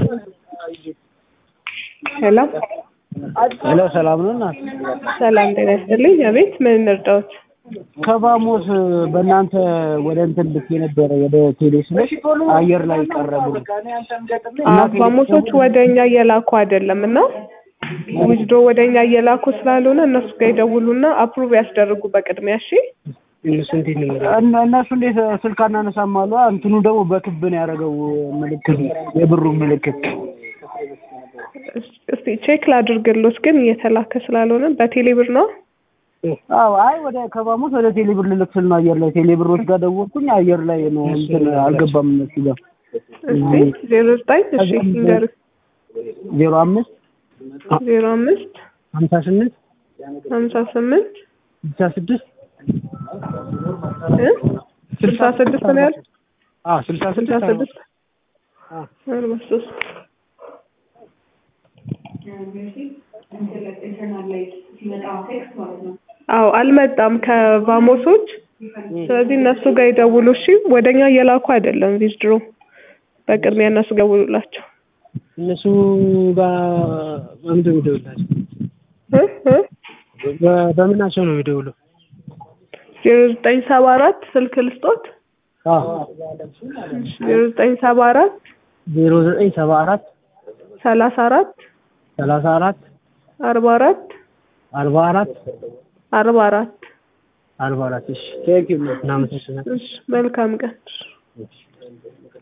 ሄሎ ሄሎ ሰላም ነው እናት? ሰላም ጤና ይስጥልኝ። አቤት ምን እንርዳዎት? ከባሞስ በእናንተ ወደ እንትን ልክ የነበረ ወደ ቴሌ ስልክ አየር ላይ ቀረቡ። አባሞሶች ወደ እኛ እየላኩ አይደለም እና ውጅዶ ወደ እኛ እየላኩ ስላልሆነ እነሱ ጋር ይደውሉና አፕሩቭ ያስደርጉ በቅድሚያ እሺ። እነ- እነሱ እንዴት ስልክ አናነሳም አሉ። እንትኑ ደግሞ በክብ ነው ያደረገው ምልክቱ የብሩ ምልክት። እስቲ ቼክ ላድርግሎት ግን እየተላከ ስላልሆነ በቴሌ ብር ነው። አዎ አይ ወደ ከባሞስ ወደ ቴሌብር ልልክ ስል ነው አየር ላይ ቴሌብሮች ጋር ደወልኩኝ። አየር ላይ ነው እንትን አልገባም እነሱ ጋር እስቲ ዜሮ ዘጠኝ እሺ ንገር ዜሮ አምስት ዜሮ አምስት ሀምሳ ስምንት ሀምሳ ስምንት ስልሳ ስድስት እ ስልሳ ስድስት ነው ያልኩት አዎ ስልሳ ስልሳ ስድስት ስድስት አርባ ሶስት አዎ አልመጣም ከባሞሶች ስለዚህ እነሱ ጋር ይደውሉ እሺ ወደኛ እየላኩ አይደለም ቪዝድሮ በቅድሚያ እነሱ ጋር ይደውሉላቸው እነሱ ጋር በምንድን ነው የሚደውላቸው? እ እ በ- በምናቸው ነው የሚደውለው? ዜሮ ዘጠኝ ሰባ አራት ስልክ ልስጦት አዎ ዜሮ ዘጠኝ ሰባ አራት ዜሮ ዘጠኝ ሰባ አራት ሰላሳ አራት ሰላሳ አራት አርባ አራት አርባ አራት አርባ አራት አርባ አራት እሺ ቴንኪው እናመሰግናለን። እሺ መልካም ቀን